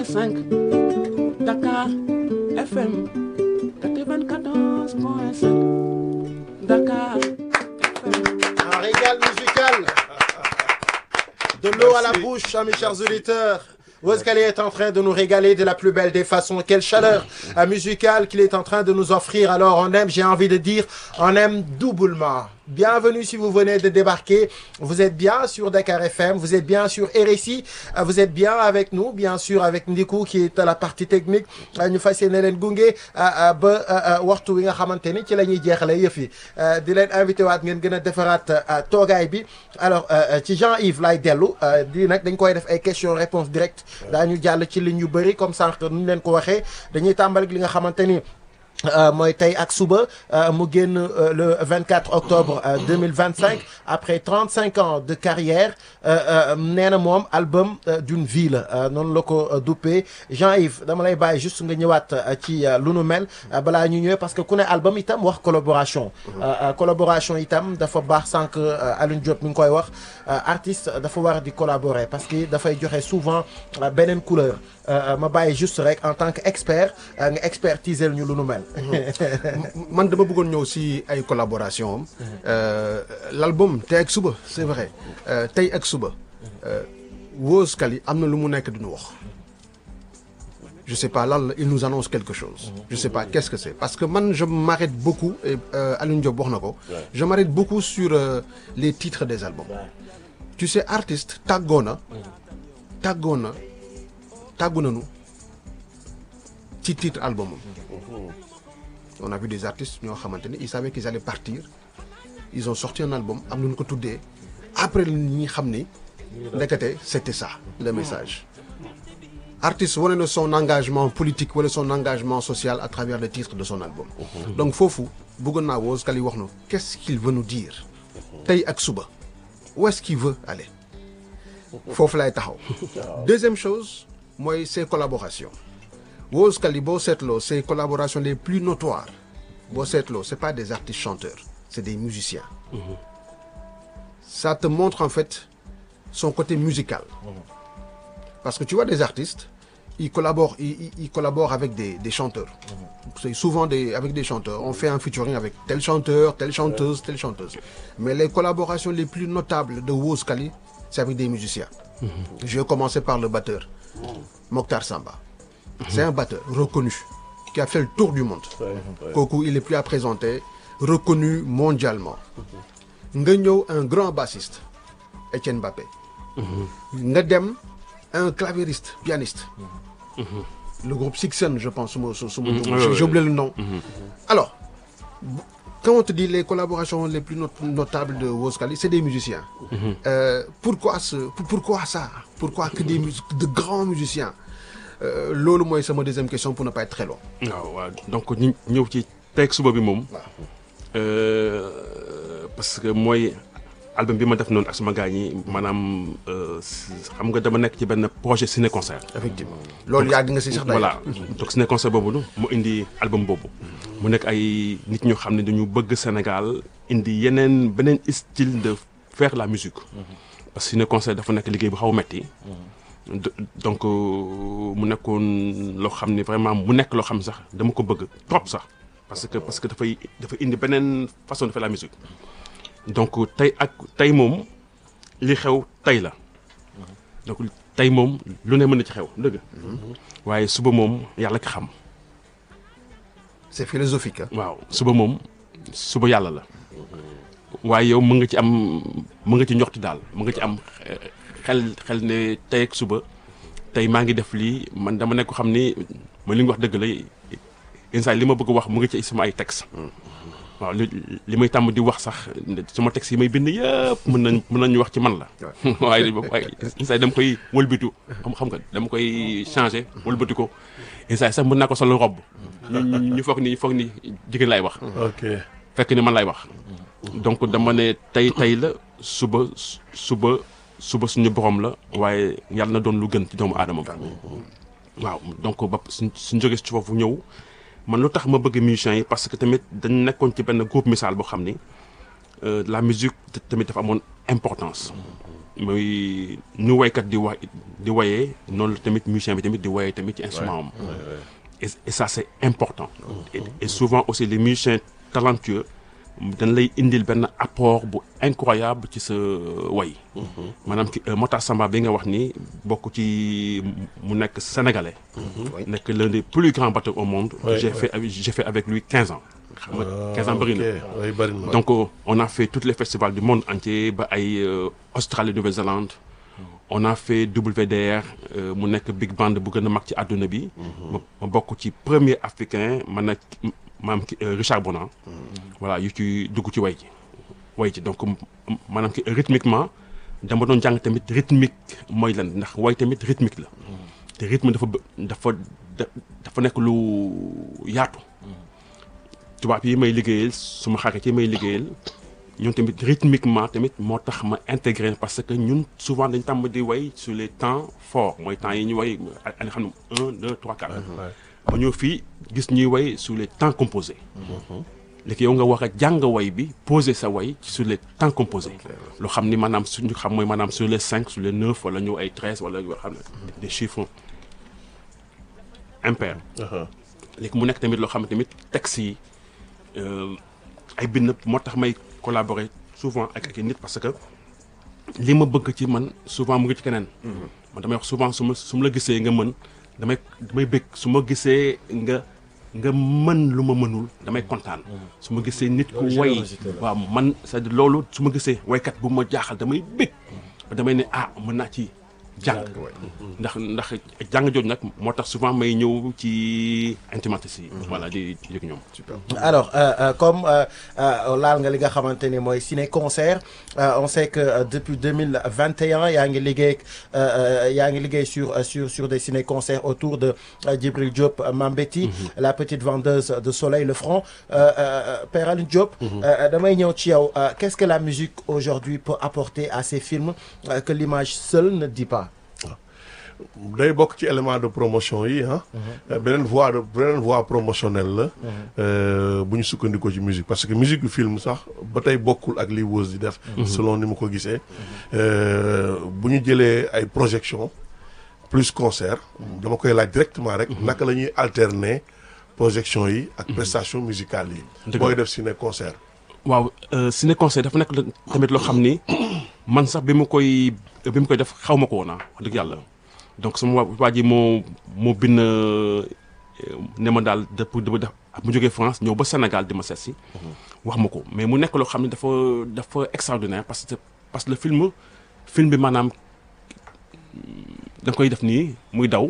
5 Dakar FM 94.5 Dakar FM. Un régal musical. De l'eau à la bouche, hein, mes chers auditeurs. Wozkali est en train de nous régaler de la plus belle des façons. Quelle chaleur euh, musicale qu'il est en train de nous offrir. Alors on aime, j'ai envie de dire, on aime doublement. Bienvenue si vous venez de débarquer. Vous êtes bien sur Dakar FM, vous êtes bien sur RSI, euh, vous êtes bien avec nous, bien sûr avec Ndiku qui est à la partie technique. Euh, ñu fas yéene leen gunge ba waxtu wi nga xamante ni ci la ñuy jeexalee yëf yi di leen invité waat ngeen gën a defaraat toogaay bi alors ci Jean-Yves lay dellu di nag dañ koy def ay questions réponses directes daañu jàll ci ligne yu bëri comme sànq nu ñu leen ko waxee dañuy tàmbali li nga xamante ni. Euh, mooy tey ak suba euh, mu génn euh, le 24 octobre 2025 après 35 ans de carrière nee na moom album d'une vie la noonu la ko duppee Jean-Yves dama lay bàyyi juste nga ñëwaat ci lu nu mel balaa ñu ñëwee parce que ku ne album itam wax collaboration collaboration itam dafa baax sànq Alioune Diop mi ngi koy wax artiste dafa war di collaborer parce que dafay joxe souvent beneen couleur ma bàyyi juste rek en tant que expert nga expertiser ñu lu nu mel man dama bëggoon ñëw si ay collaboration am l'album tey ak suba c'est vrai tey ak suba Wozkali am na lu mu nekk duñu wax je sais pas lan la il nous annonce quelque chose je sais pas qu'est-ce que c'est parce que man je m'arrête beaucoup et Alioune Diop wax na ko je m'arrête beaucoup sur les titres des albums tu sais artiste tàggoo na tàggoo na tàggu nañu ci titre album am on a vu des artistes ñoo xamante ni ils savaient qu'ils allaient partir ils ont sorti un album am nañu ko tuddee après ñi xam ni ndekete c'était ça le message artiste wane na son engagement politique wala son engagement social à travers le titre de son album donc foofu bëggoon naa Wozkali wax na qu'est-ce qu'il veut nous dire tey ak suba où est-ce qu'il veut aller foofu lay taxaw deuxième chose mooy ses collaborations Wozkali boo seetloo ses collaborations les plus notoires boo seetloo c'est pas des artistes chanteurs c'est des musiciens ça te montre en fait son côté musical parce que tu vois des artistes ils collaborent ils, ils collaborent avec des des chanteurs c'est souvent des avec des chanteurs on fait un featuring avec tel chanteur telle chanteuse telle chanteuse mais les collaborations les plus notables de Wozkali c'est avec des musiciens je vais commencer par le batteur Mokhtar Samba c'est un batteur reconnu qui a fait le tour du monde kooku il est plus à présenter reconnu mondialement nga ñëw un grand bassiste Etienne Mbappé nga dem un claviériste pianiste le groupe Sixen je pense suma su suma j'ai oublié le nom alors quand on te dit les collaborations les plus not notables de Wozkali c'est des musiciens euh, pourquoi ce pourquoi ça pourquoi que des de grands musiciens loolu mooy sama deuxième question pour ne pas être très long. waaw waaw donc ñu ñëw ci tey ak suba bi moom. parce que mooy album bi ma def noonu ak sama gars ñi maanaam xam nga dama nekk ci benn projet ciné concert. effectivement loolu yàgg nga si sax. voilà donc ciné concert boobu mu indi album boobu. mu nekk ay nit ñu xam ne dañu bëgg Sénégal indi yeneen beneen style de faire la musique. parce que ciné concert dafa nekk liggéey bu xaw a metti donc mu nekkoon loo xam ne vraiment mu nekk loo xam ne sax dama ko bëgg trop sax parce que parce que dafay dafa indi beneen façon de faire la musique donc tey ak tey moom li xew tey la donc tey moom lu ne mën na ci xew dëgg waaye suba moom yàlla ki xam c'est philosophique waaw suba moom suba yàlla la waaye yow mën nga ci am mën nga ci njoxti daal mën nga ci am xel xel ne tey ak suba tey maa ngi def lii man dama nekk ko xam ni ma li nga wax dëgg la yenn saa li ma bëgg wax mu ngi ci sama ay texte waaw li li may tàmm di wax sax sama texte yi may bind yëpp mën nañ mën nañu wax ci man la waaye waaye yenn saa dama koy wëlbitu xam xam nga dama koy changer wëlbati ko yenn saa sax mën naa ko solo robb ñu ñu foog ni foog ni jigéen laay wax ok fekk ni man laay wax donc dama ne tey tey la suba suba suba suñu borom la waaye yàlla na doon lu gën ci doomu aadama bi waaw donc ba suñ suñ jógee ci foofu ñëw man lu tax ma bëgg musiciens yi parce que tamit dañ nekkoon ci benn groupe misaal boo xam ni la musique tamit dafa amoon importance muy nu waykat di wa di wayee noonu la tamit musicien bi tamit di wayee tamit ci instrument am et, et ça c'est important et, et souvent aussi les musiciens talentueux dañ lay indil benn apport bu incroyable ci sa way maanaam ki Matar Samba bi nga wax ni bokk ci mu nekk sénégalais nekk l'un des plus grands batteurs au monde Ouais, j'ai ouais. fait avec- j'ai fait avec lui 15 ans xam nga 15 ans bëri na ok oui bëri na donc euh, on a fait tous les festivals du monde entier ba ay euh, Australie Nouvelle-Zélande on a fait WDR euh, mu nekk big band bu gën a mag ci àdduna bi ma ma bokk ci premier africain man nag maanaam ki euh, Richard Bonan voilà yu ci dugg ci way ji way ci donc m- maanaam ki rythmiquement dama doon jàng tamit rythmique mooy lan ndax way tamit rythmique la te rythme dafa bë- dafa da- dafa nekk lu yaatu tubaab yi may liggéeyal suma xarit yi may liggéeyal ñoom tamit rythmiquement tamit moo tax ma intégré parce que ñun souvent dañ tàmm di way sur les temps forts mooy temps yi ñu way a nga xam ne un deux trois quatre ba ñëw fii gis ñuy way sur les temps composés léegi yow nga war a jàng way bi poser sa way sur les temps composés loo xam ni maanaam suñu xam mooy maanaam sur les cinq sur les neuf wala ñëw ay treize wala yoo xam ne des chiffres impairs Aha. léegi mu nekk tamit loo xam ne tamit texte yi euh, ay bind moo tax may collaborer souvent ak ak nit parce que li ma bëgg ci man souvent mu ngi ci keneen. man damay wax souvent su ma su ma la gisee nga mën damay damay bëgg su ma gisee nga nga mën lu ma mënul damay kontaan. su ma gisee nit ku way générosité la. waaw man c'est-à-dire loolu su ma gisee waykat bu ma jaaxal damay bëgg damay ne ah mën naa ci jàng. ndax ndax jàng jooju nag moo tax souvent may ñëw ci intimates yi. voilà di di yëg ñoom. alors euh, euh, comme euh, euh, laal nga li nga xamante ni mooy ciné concert euh, on sait que euh, depuis 2021 yaa ngi liggéey euh, euh, yaa ngi liggéey sur euh, sur sur des ciné concerts autour de euh, Djibril Diop euh, Mambeti la petite vendeuse de soleil le front euh, euh, Père Alioune Diop euh, damay ñëw ci yow euh, qu'est-ce que la musique aujourd'hui peut apporter à ces films euh, que l'image seule ne dit pas day bokk ci élément de promotion yi ah. beneen voie de beneen voie promotionnelle la. euh, bu ñu sukkandikoo ci musique parce que musique du film sax ba tey bokkul ak li Weuss di def. selon ni ma ko gisee. Euh, bu ñu jëlee ay projection plus concert dama koy laaj directement rek. naka la ñuy alterner projection yi ak prestation musicale yi. Dëgg booy la. def ciné concert. waaw ciné conseil dafa nekk la- tamit loo xam ni man sax bi mu koy bi mu koy def xaw ma ko woon ah wax dëgg yàlla donc sama waa waa ji moo moo bind euh, ne ma daal depuis dama def mu jógee France ñëw ba Sénégal di ma seet si wax ma ko mais mu nekk loo xam ne dafa dafa extraordinaire parce que parce que le film film bi maanaam da nga koy def nii muy daw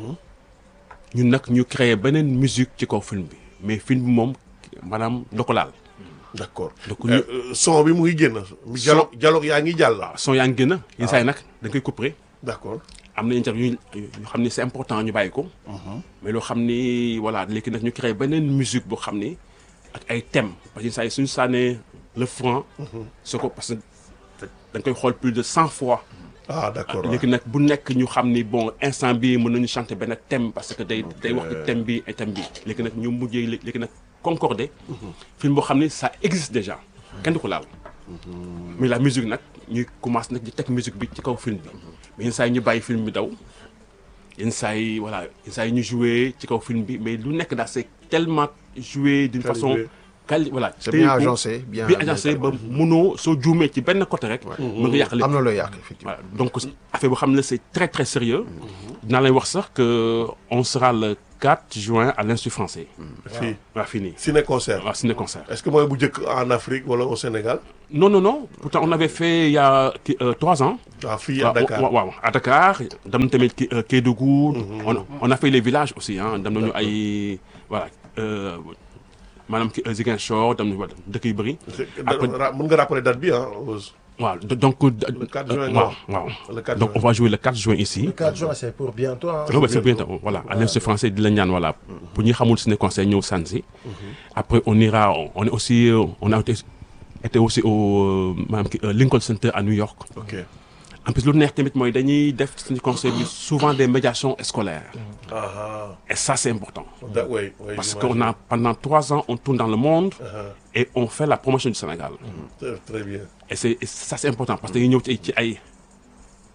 ñun nag ñu créer beneen musique ci kaw film bi mais film bi moom maanaam doo ko laal d'accord donc Euh, ñu euh, son bi mu ngi génn. dialogue dialogue yaa ngi jàll. son yaa ngi génn yenn saa yi nag da nga koy couper d'accord. am na interview yu yoo xam ni c'est important ñu bàyyi ko mais loo xam ni voilà léegi nag ñu créé beneen musique boo xam ni ak ay thèmes parce que yenn saa yi suñu sànnee le franc soo ko parce que da nga koy xool plus de cent fois ah d'accord waaw. léegi nag bu nekk ñu xam ni bon instant bi mën nañu chanter benn thème parce que day day wax ci thème bi et thème bi léegi nag ñu mujjee lé- léegi nag concordé film boo xam ni ça existe déjà kenn du ko laal mais la musique nag ñuy commencé nag di teg musique bi ci kaw film bi mais yenn saa yi ñu bàyyi film bi daw yenn saa yi voilà yenn saa yi ñu joué ci kaw film bi mais lu nekk daal c'est tellement joué d'une façon Calibré. quali voilà C'est téye bien ko, agencé, bien- bien agencé ba munoo soo juumee ci benn côté rek mën nga yàq lépp am na looy yàq effectivement. voilà donc affaire boo xam ne c'est très très sérieux dinaa lay wax sax que on sera le 4 juin à l'Institut français fii waa fii nii ciné concert. waaw ciné concert est-ce que mooy bu njëkk en Afrique wala au Sénégal. non non non pourtant on avait fait il y a ki- euh, trois ans ah fii à waaw Dakar. waaw waaw à Dakar dem na tamit ki- euh, Kédougou on a- on a fait les villages aussi ah dem nañu ay voilà euh, maanaam ki Ziguinchor dem nañu dëkk yu bëri après Ra- mën nga rappeler date bi ah. waaw do- donc le 4 juin, waaw non. waaw Le 4 donc juin. on va jouer le 4 juin ici le 4 juin c'est pour bientôt hein. Ouais, c'est bien, voilà. À l'Institut français de l'Agnan, voilà. Pour nous, Hamoul Ciné Conseil, nous, Sanzi. Après, on ira, on est aussi, euh, on a été, été aussi au euh, maanaam ki, euh, Lincoln Center à New York. ok En plus, lu neex tamit mooy dañuy def Ciné Conseil bi souvent des médiations scolaires. ah Et ça, c'est important. da oui oui. Parce j'imagine. qu'on a, pendant trois ans, on tourne dans le monde Ah, et on fait la promotion du Sénégal. très- très bien. Et, c'est, et ça, c'est important parce que dañuy ñëw ci ay ci ay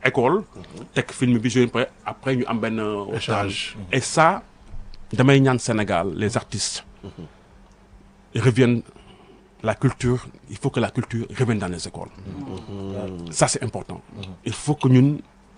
école teg film bi joué après après ñu am benn waxtaan. Échange. et ça damay ñaan Sénégal les artistes reviennent la culture il faut que la culture revienne dans les écoles ça c'est important il faut que ñun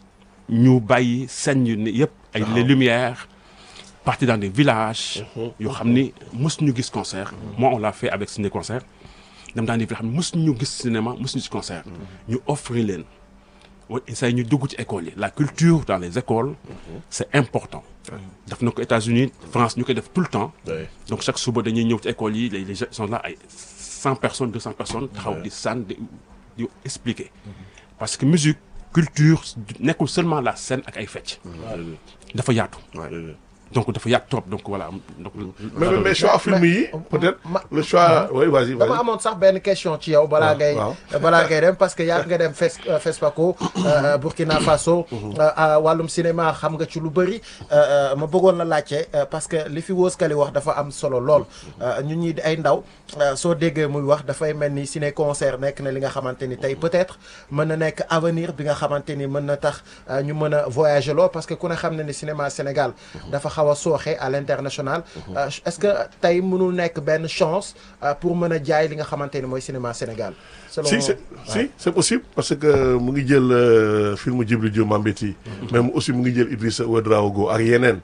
ñu bàyyi scène yu ne yëpp ay les lumières partir dans des villages yoo xam ni mës ñu gis concert moi on l'a fait avec ciné concert dem dans des villages xam ne mës ñu gis cinéma mës ñu gis concert ñu offrir leen wa say ñu dugg ci école yi la culture dans les écoles c'est important def na ko États-Unis France ñu koy def tout le temps Ouais. donc chaque suba dañuy ñëw ci école yi les les gens sont là ay cent personnes deux cent personnes taxaw di sànn di di expliquer parce que musique culture nekkul seulement la scène ak ay fecc dafa yaatu donc dafa yaatu trop donc voilà donc mais mais- mais choix film yi peut-être ma- le choix oui vas-y dama vas-y amoon sax benn question ci yow balaa ngay waaw. balaa ngay dem parce que yàgg nga dem Fes euh, FESPACO euh, Burkina Faso euh, à wàllum cinéma xam nga ci lu bëri euh, euh, ma bëggoon la laajte euh, parce que li fi Wos Kali wax dafa am solo lool euh, ñun ñi di ay ndaw euh, soo déggee muy wax dafay mel ni ciné concert nekk na li nga xamante ni tey peut-être mën na nekk avenir bi nga xamante ni mën na tax euh, ñu mën a voyager lool parce que ku ne xam na ni cinéma Sénégal dafa xaw a sooxe à l'international Euh, est-ce que tey mënul nekk benn chance euh, pour mën a jaay li nga xamante ni mooy cinéma Sénégal selon si c'est si c'est possible parce que mu ngi jël euh, film Djibril Diop Mambéty même aussi mu ngi jël Idrissa Ouedraogo ak yeneen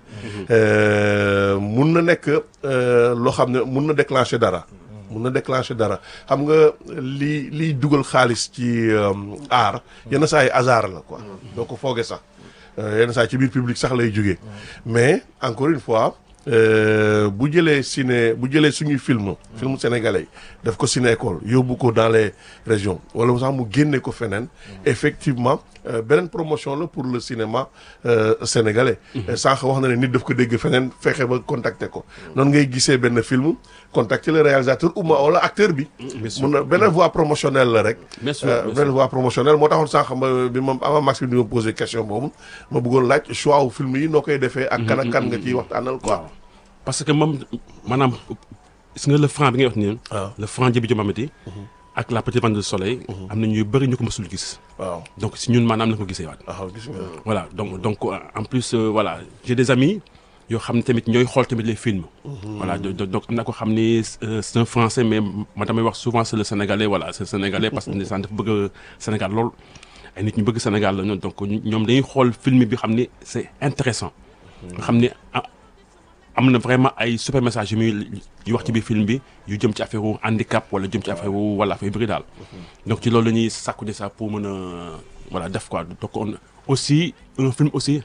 Euh, mun na nekk euh, loo xam ne mun na déclencher dara mun na déclencher dara xam nga li liy dugal xaalis ci euh, art yenn saa yi hasard la quoi doo ko foogee sax Euh, yenn saa yi ci biir public sax lay jógee mais encore une fois euh, bu jëlee ciné bu jëlee suñuy film film sénégalais daf ko ciné école yóbbu ko dans les régions wala sax mu génne ko feneen effectivement euh, beneen promotion la pour le cinéma euh, sénégalais sànq wax na ne nit daf ko dégg feneen fexe ba contacter ko noonu ngay gisee benn film contacter le réalisateur ou ma wala acteur bi bien sûr. mun na benn voie promotionnelle la rek Bien sûr, Euh, bien benn sûr. voie promotionnelle moo taxoon sànq ma bi ma avant Max bi di ma posé question boobu ma bëggoon laaj choix wu film yi noo koy defee ak kan ak kan nga ciy waxtaanal quoi parce que moom maanaam gis nga le franc bi ngay wax nii waaw le franc Djibril Diop Mambéty ak la petite bande de soleil am na ñuy bëri ñu ko mësul gis waaw donc si ñun maanaam la ko gisee waat waaw gis nga voilà donc donc euh, en plus euh, voilà j'ai des amis yoo xam ne tamit ñooy xool tamit les films voilà do- do- donc am na ko xam ni euh, c'est un français mais ma damay wax souvent c'est le sénégalais voilà c'est le sénégalais parce que ndeysaan dafa bëgg Sénégal lool ay nit ñu bëgg Sénégal la ñoom donc ñoom dañuy xool film bi xam ni c'est intéressant nga xam ni ah, am na vraiment ay super message yu muy yu wax ci biir film bi yu jëm ci affaire wu handicap wala jëm ci affaire wu wala affaire yu bëri daal donc ci loolu la ñuy sàkku de ça pour mën a voilà def quoi donc on aussi un film aussi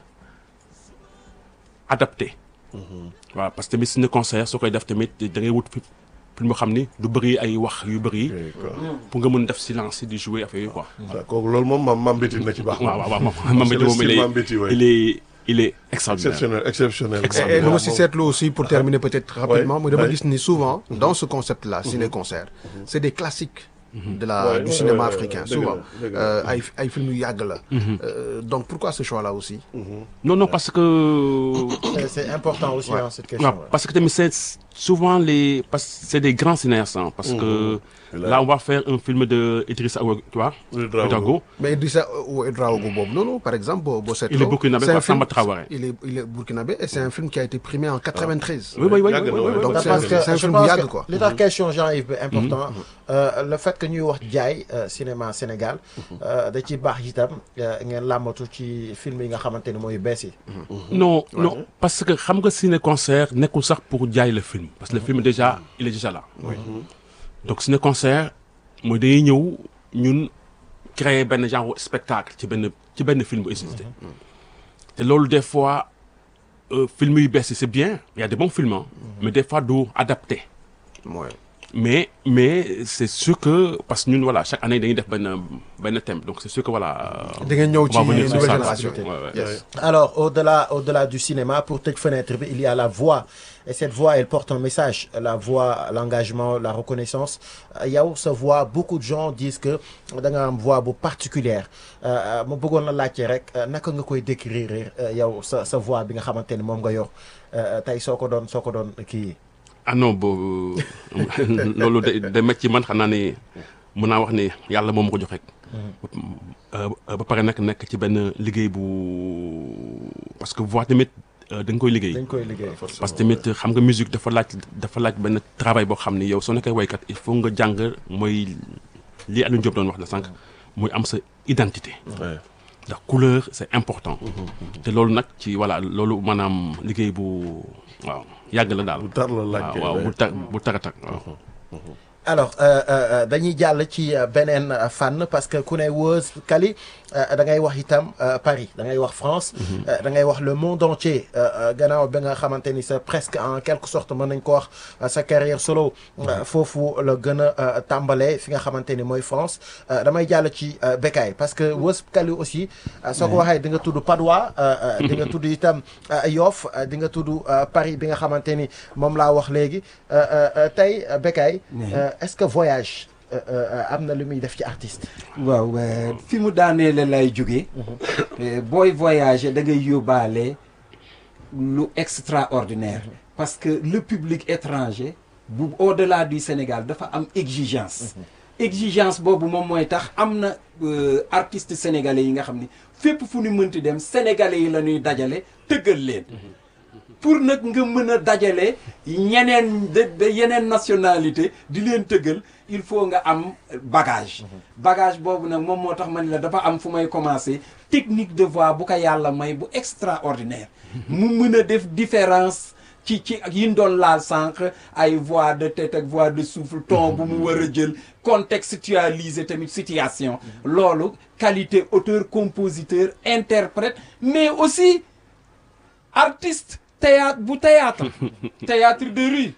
adapté waaw parce que tamit suñu concert soo koy def tamit da ngay wut fi film boo xam ni du bëri ay wax yu bëri pour nga mën def silence di jouer affaire yi quoi waaw kooku loolu moom mam mam béti na ci baax waaw waaw waaw moom Mambéty moom il est Mambéty ouais. il est il est extraordinaire exceptionnel exceptionnel Exceptionnel. Et lu ma si seetlu aussi pour terminer peut-être rapidement Ouais, mooy dama ouais. gis ni souvent dans ce concept-là ciné-concert c'est des classiques de la Ouais, du ouais, cinéma ouais, africain dëgg la, souvent dëgg la. Euh, ay ay film yu yàgg la Euh, donc pourquoi ce choix-là aussi non non parce que C'est- c'est important aussi hein, cette question Non, parce que tamit c'est souvent les parce que c'est des grands cinéastes hein, parce que là on va faire un film de Idrissa Awa- tu vois Ouedraogo. Ouedraogo. mais Idrissa Ouedraogo boobu noonu par exemple boo boo seetloo Il est burkinabé c'est un par film- Samba Traoré. il est il est burkinabé et c'est un film qui a été primé en 93 Oui oui oui, Yàgg oui, na, oui, ouais. oui, Donc, oui. c'est parce un- que c'est un je film pense bu yàgg, que quoi. li tax question Jean-Yves bi important euh, le fait que ñuy wax jaay euh, cinéma Sénégal euh, da ci baax itam euh, ngeen làmbatu ci film yi nga xamante ni mooy bees yi non non parce que xam nga ciné concert nekkul sax pour jaay le film parce que le film déjà il est déjà là donc ciné concert mooy dañuy ñëw ñun créer benn genre spectacle ci benn ci benn film bu existé te loolu des fois euh, film yu bees yi c'est bien il y a des bons films hein, mais des fois du adapté mooy mais mais c'est sûr que parce que ñun voilà chaque année dañuy def benn benn thème donc c'est sûr que voilà. da ngeen ñëw on va ci venir sur nouvelle ça. génération Ouais, ouais. Yes. Alors, au-delà, au-delà du cinéma, pour tëj fenêtre bi, il y a la voix. Et cette voix, elle porte un message. La voix, l'engagement, la reconnaissance. Euh, yow sa voix, beaucoup de gens disent que da nga am voix bu particulière. Euh, euh, ma bëggoon la laajte rek euh, naka nga koy décrire euh, yow sa sa voix bi nga xamante ni moom nga yor Euh, tey soo ko doon soo ko doon kii. ah non boobu loolu day day métti ci man xam naa ne mën naa wax ni yàlla moom ma ko jox rek. Euh, ba pare nag nekk ci benn liggéey bu parce que voix tamit euh, da nga koy liggéey. dañ koy liggéey. parce que tamit xam nga musique dafa laaj dafa laaj benn travail boo xam ni yow soo nekkee waykat il faut nga jàng mooy li Aliou Diop doon wax la sànq muy am sa identité. Ouais. ndax couleur c'est important. te loolu nag ci voilà loolu maanaam liggéey bu waaw yàgg la daal. bu tar la laaj waaw kay, waaw ouais. bu tar bu tar a tar waaw. alors euh, euh, euh, dañuy jàll ci euh, beneen euh, fànn parce que ku ne Woz Kali euh, da ngay wax itam euh, Paris da ngay wax France. euh, da ngay wax le monde entier euh, euh, gannaaw bi nga xamante ni c'est presque en quelque sorte mën nañ ko wax euh, sa carrière solo. euh, foofu la gën a euh, tàmbalee fi nga xamante ni mooy France euh, damay jàll ci euh, Bécaye parce que Woz Kali aussi. euh, soo ko waxee di nga tudd Padois. euh, euh, di nga tudd itam euh, Yoff euh, di nga tudd euh, Paris bi nga xamante ni moom laa wax léegi euh, euh, euh, tey euh, Bécaye. euh, est-ce que voyage euh, euh, am na lu muy def ci artiste. waaw euh, fi mu daaneele lay jóge Euh, booy voyager da ngay yóbbaale lu extraordinaire parce que le public étranger bu au-delà du Sénégal dafa am exigence exigence boobu moom mooy tax am na euh, artistes sénégalais yi nga xam ni fépp fu ñu mënti dem sénégalais yi la ñuy dajale tëggal leen pour nag nga mën a dajale ñeneen de de yeneen nationalité di leen tëggal il faut nga am bagage bagage boobu nag moom moo tax man la dafa am fu may commencer technique de voix bu ko yàlla may bu extraordinaire mu mën a def différence ci ci ak yi ñu doon laal sànq ay voix de tête ak voix de souffle ton bu mu war a jël contextualiser tamit situation loolu qualité auteur compositeur interprète mais aussi artiste théâtre bu théâtre théâtre de rue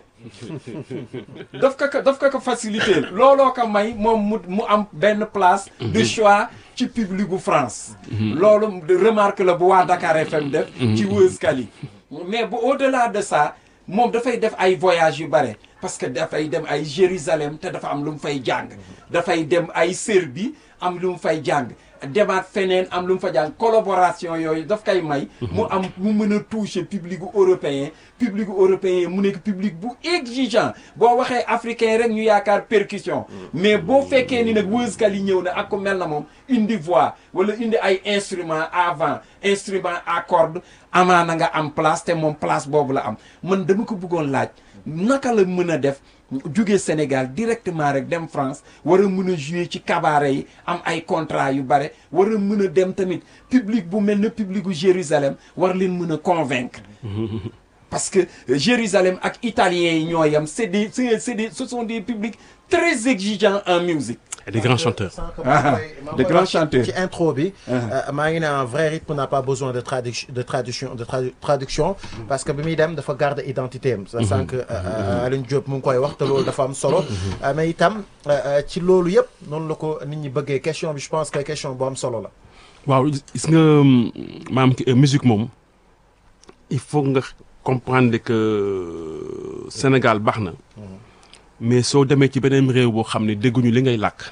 daf ko ko daf ko ko faciliter looloo ko may moom mu mu am benn place de choix ci public gu France loolu de remarque la bu waa Dakar FM def ci Woz Kali mais bu au-delà de ça moom dafay def ay voyages yu bare parce que dafay dem ay Jérusalem te dafa am lu mu fay jàng dafay dem ay Serbie am lu mu fay jàng demaat feneen am lu mu fa jàng collaboration yooyu daf koy may mu am mu mën a toucher public gu européen public gu européen mu nekk public bu exigeant boo waxee africain rek ñu yaakaar percussion mais boo fekkee ni nag Woz Kali ñëw na ak ku mel na moom indi voix wala indi ay instrument avant instrument à cordes amaana nga am place te moom place boobu la am man dama ko bëggoon laaj naka la mën a def jóge Sénégal directement rek dem France war a mën a jouer ci cabaret yi am ay contrat yu bare war a mën a dem tamit public bu mel ne public bu Jérusalem war leen mën a convaincre parce que euh, Jérusalem ak italiens yi ñoo yam c'est des c'est c'est des ce sont des publics très exigeants en musique Et des grands chanteurs. Ah, de grands chanteurs. ci intro bi. euh, maa ngi ne un vrai rythme n'a pas besoin de traduction de traduction de tradu- traduction. parce que bi muy dem dafa garder identité am. sa sànq Alioune Diop mu ngi koy wax te loolu dafa am solo. Euh, mais itam euh, euh, ci loolu yëpp noonu la ko nit ñi bëggee question bi je pense que question bu am solo la. waaw gis nga maam ki musique moom il faut nga comprendre que Sénégal baax na mais soo demee ci beneen réew boo xam ne dégguñu li ngay làkk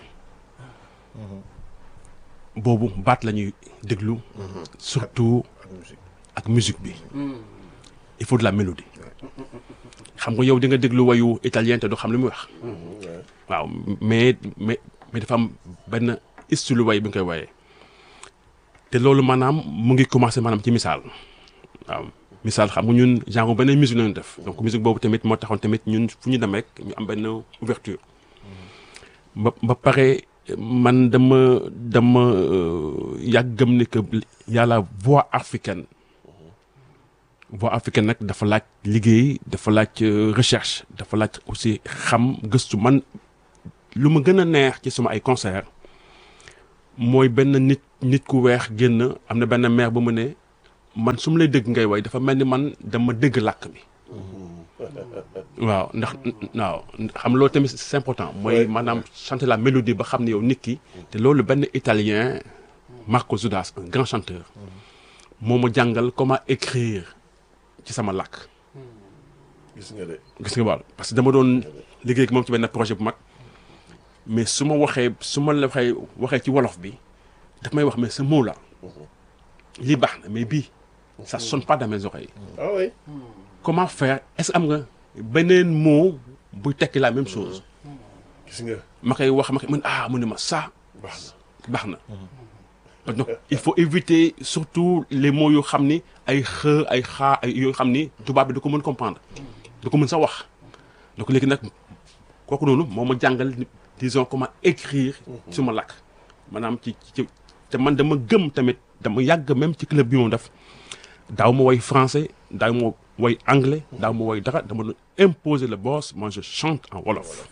boobu baat la ñuy déglu surtout ak musique bi il faut de la mélodie xam nga yow di nga déglu wayu italien te doo xam li muy wax waaw mais mais mais dafa am benn style way bi nga koy wayee te loolu maanaam mu ngi commencé maanaam ci misaal waaw misaal xam nga ñun genre beneen musique lañu def donc musique boobu tamit moo taxoon tamit ñun fu ñu dem rek ñu am benn ouverture ba ba pare man dama dama euh, yàgg gëm ne que y a la voix africaine voix africaine nag dafa laaj liggéey dafa laaj euh, recherche dafa laaj aussi xam gëstu man lu ma gën a neex ci sama ay concert mooy benn nit nit ku weex génn am na benn maire bu mu ne man su ma lay dégg ngay way dafa mel ni man dama dégg làkk bi waaw ndax waaw xam loolu tamit c'est important mooy maanaam chanter la mélodie ba xam ne yow nit ki te loolu benn italien Marco Zudas un grand chanteur moo ma jàngal comment écrire ci sama làkk gis nga de gis nga wàll parce que dama doon liggéey ak moom ci benn projet bu mag mais su ma waxee su ma la waxee waxee ci wolof bi daf may wax mais ce mot là lii baax na mais bii ça sonne pas dans mes oreilles ah oui comment faire est-ce que am nga beneen mot buy tekki la même chose gis nga ma koy wax ma koy mën ah mu ne ma ça baax baax na donc il faut éviter surtout les mots yoo xam ni ay xë ay xaa ay yoo xam ni tubaab bi da ko mën comprendre da ko mën sa wax donc léegi nag kooku noonu moo ma jàngal disons comment écrire suma làkk maanaam ci ci te man dama gëm tamit dama yàgg même ci club bi moom def daaw ma woy français daaw ma woy anglais daaw ma woy dara dama doon imposer le boss moi je chante en wolof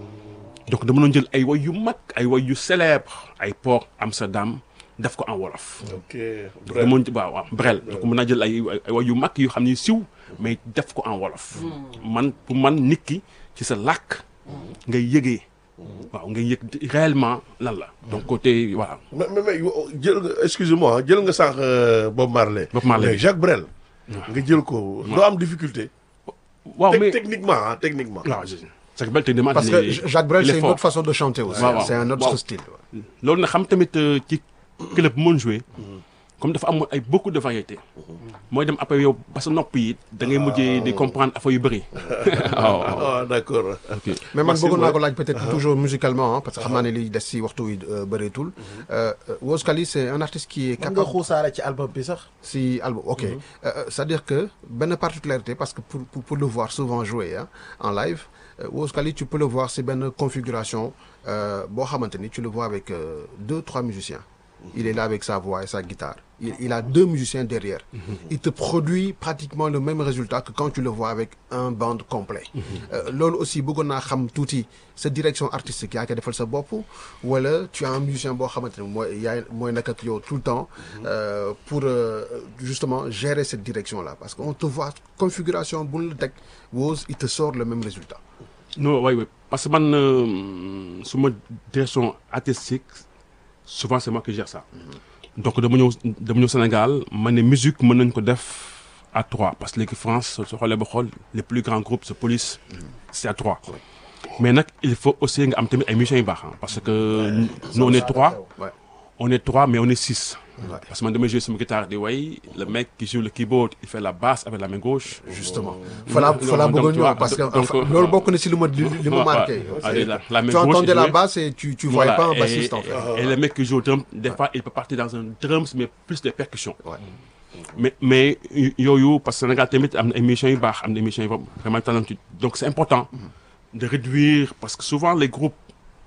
donc dama doon jël ay woy yu mag ay woy yu célèbre ay port Amsterdam def ko en wolof na ok donc dama doon waaw waaw brel donc mën naa jël ay ay woy yu mag yu xam ni siw mais def ko en wolof man pour man nit ki ci sa làkk ngay yëgee waaw ngay yëg réellement lan la donc côté voilà mais mais mais yo- jël nga excusez-moi jël nga sànq euh, Bob Marley. Bob Marley. mais Jacques Brel. nga jël ko doo am difficulté. waaw Tec- mais techniquement ah techniquement. waaw je- c'est que bel techniquement Parce il est- que Jacques Brel, il est c'est une fort. autre façon de chanter aussi. waaw, waaw. C'est un autre Waaw. style. loolu na xam tamit euh, ci club bu mën jouer comme dafa am ay beaucoup de variétés mooy dem après yow ba sa nopp yi da ngay mujjee di comprendre affaire yu bëri waaw ah d'accord. ok mais man Merci, bëggoon naa ouais. ko laaj peut-être toujours musicalement hein, parce que xam naa ne liy des si waxtu wi euh, bëreetul. Euh, euh, Woz Khali c'est un artiste qui est mën nga capable xuusaale ci album bi sax. si album ok Euh, euh, c'est-à-dire que benn particularité parce que pour pour, pour le voir souvent jouer hein, en live euh, Woz Khali tu peux le voir c'est benn configuration euh, boo xamante ni tu le vois avec euh, deux trois musiciens. Il est là avec sa voix et sa guitare. Il, il a deux musiciens derrière. Il te produit pratiquement le même résultat que quand tu le vois avec un band complet. Euh, loolu aussi bëggoon naa xam tuuti sa direction artistique yaa koy defal sa bopp wala tu as un musicien boo xamante ne mooy yaay mooy nekk ak yow tout le temps euh, pour euh, justement gérer cette direction là parce que on te voit configuration bu la teg Woz il te sort le même résultat. non oui oui parce que man euh, suma direction artistique souvent c'est moi qui gère ça donc dama ñëw dama ñëw Sénégal ma ne musique mën nañ ko def à trois parce que léegi France soo xoolee ba xool les plus grands groupes c'est police c'est à trois mais nag il faut aussi nga am tamit ay musiciens yu baax ah parce que nous on est trois Ouais. on est trois mais on est six parce que man damay jouer sama guitare di way le mec qui joue le keyboard il fait la basse avec la main gauche justement falaa Donc, falaa donc, bëggoon tu ñëw vois, parce que donc, enfin, euh, loolu bokk na si lu ma li li ma Ouais, marqué. ouais. Allez, la- la main tu gauche, entendais il la jouait. basse et tu tu voyais Voilà, pas un et- bassiste en fait. Et, et le mec qui joue au drum, des fois, il peut partir dans un drums, mais plus de percussions. Ouais. Mais, mais yo-yo, parce que Sénégal, tamit, am na émission yu baax, am na émission yu vraiment talentueux. Donc, c'est important de réduire, parce que souvent, les groupes,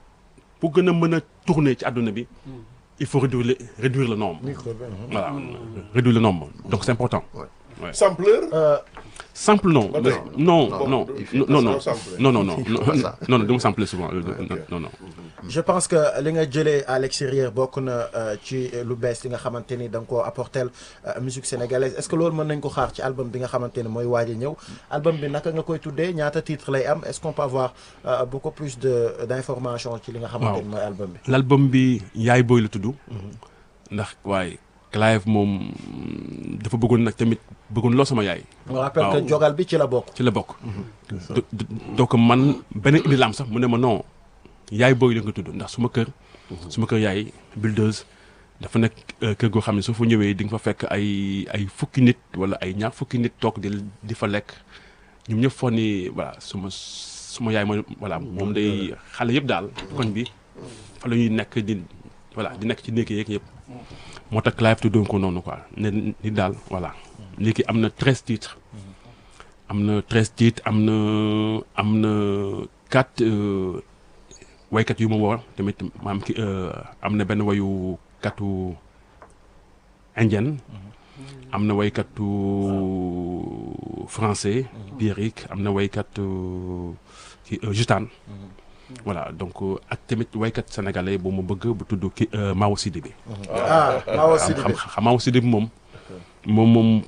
pour gën a mën a tourner ci àdduna bi, il faut réduire le, réduire le nombre. Voilà, réduire le nombre. Donc, c'est important. Sampleur. Euh, Simple non. Ba tey. Non, Bon, non, il fait non, pas non, ça, non, sampler. non, non, non, non, pas ça. non, non, du ma sampler souvent. ok. Non, non. je pense que li nga jëlee à l'extérieur bokk na euh, ci lu bees li nga xamante ni da nga koo apporter euh, musique sénégalaise est-ce que loolu mën nañ ko xaar ci album bi nga xamante ni mooy waaj a ñëw album bi naka nga koy tuddee ñaata titre lay am est-ce qu'on peut avoir euh, beaucoup plus de d'informations ci li nga xamante ni mooy album bi. l'album bi yaay booy la tudd ndax waaye Clive moom dafa bëggoon nag tamit bëggoon loo sama yaay on rappelle waaw. que jogal bi ci la bokk. ci la bokk Do- do- donc man beneen idée la am sax mu ne ma non yaay booy la nga tudd ndax suma kër suma kër yaay buildeuse dafa nekk euh, kër goo xam ne soo fa ñëwee di nga fa fekk ay ay fukki nit wala ay ñaar fukki nit toog di di fa lekk ñoom ñëpp foog ni voilà suma suma yaay mooy voilà moom day xale yëpp daal koñ bi fa la ñuy nekk di voilà di nekk ci néeg yeeg yëpp moo tax Clive tuddoon ko noonu quoi ne ni daal voilà léegi am na treize titres am na treize titres am na am na quatre euh, waykat yu ma woo tamit maam ki euh, am na benn wayu katu indienne am na waykatu français Pierrick am na waykatu ki euh, Jutane voilà donc euh, ak tamit waykat sénégalais bu ma bëgg bu tudd ki euh, Mao Sidibé ah Mawa xam Sidibé. xam xam Mao Sidibé moom moom moom